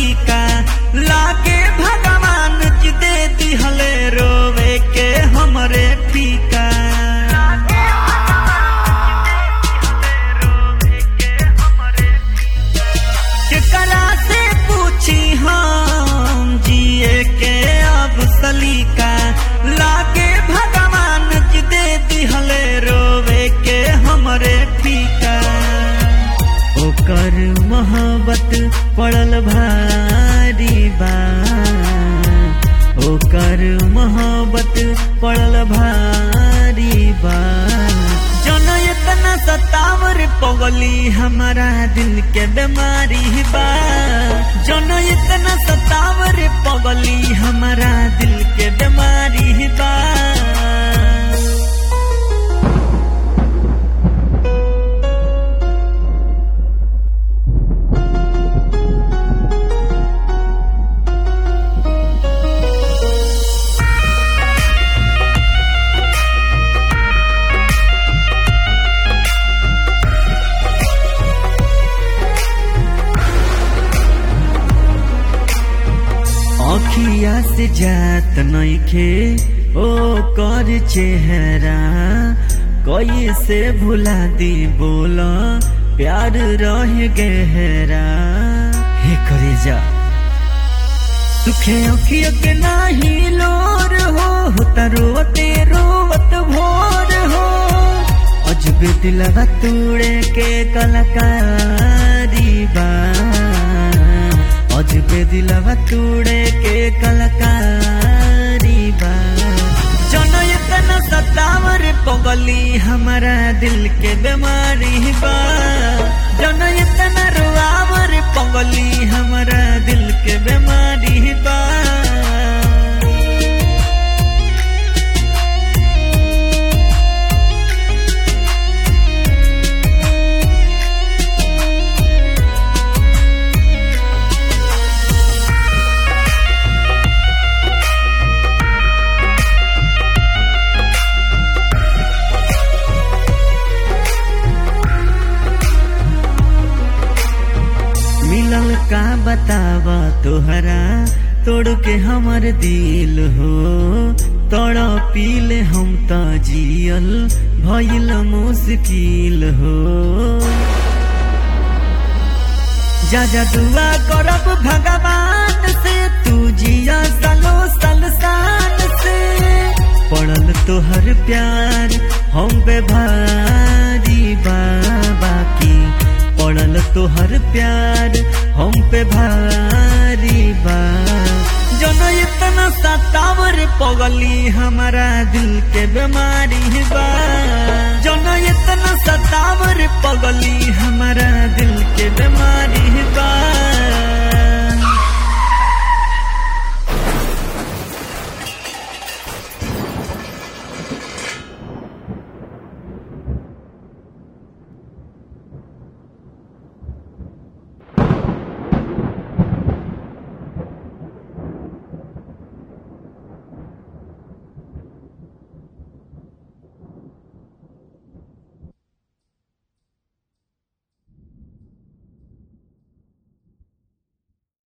सलीका लागे भगवान जी दे दिहले रोवे के हमरे फीका केकरा से पूछी हम जिए के अब सलीका लागे भगवान जी दे दिहले रोवे के हमरे फीका ओकर मोहब्बत पड़ल भारी बा ओकर मोहब्बत पड़ल भारी बा जन इतना सतावर पगली हमारा दिल के बीमारी बा जन इतना सतावर पगली हमारा दिल के बीमारी बा अखिया से जात नइखे ओ कर चेहरा कैसे भुला दी बोला प्यार रह गहरा हे करे जा सुखे अखिया के नाही लोर हो होता रोते रोवत भोर हो अजबे दिलवा तूड़े के कलाकारी बा अजबे दिलवा तूड़े के कलाकारी बा जन इतना सतावर पगली हमारा दिल के बीमारी बा जन इतना रुआवर पगली हमारा दिल के बीमारी बा मिलल का बतावा तोहरा तोड़ के हमर दिल हो तोड़ पीले हम त जियल भइल मुश्किल हो जा जा दुआ करब भगवान से तू जिया सालो साल शान से पड़ल तोहर प्यार हम पे भारी बाबा की पड़ल तोहर प्यार हम पे भारी बा जन इतना सतावर पगली हमारा दिल के बीमारी बा जन इतना सतावर पगली हमारा दिल के बीमारी बा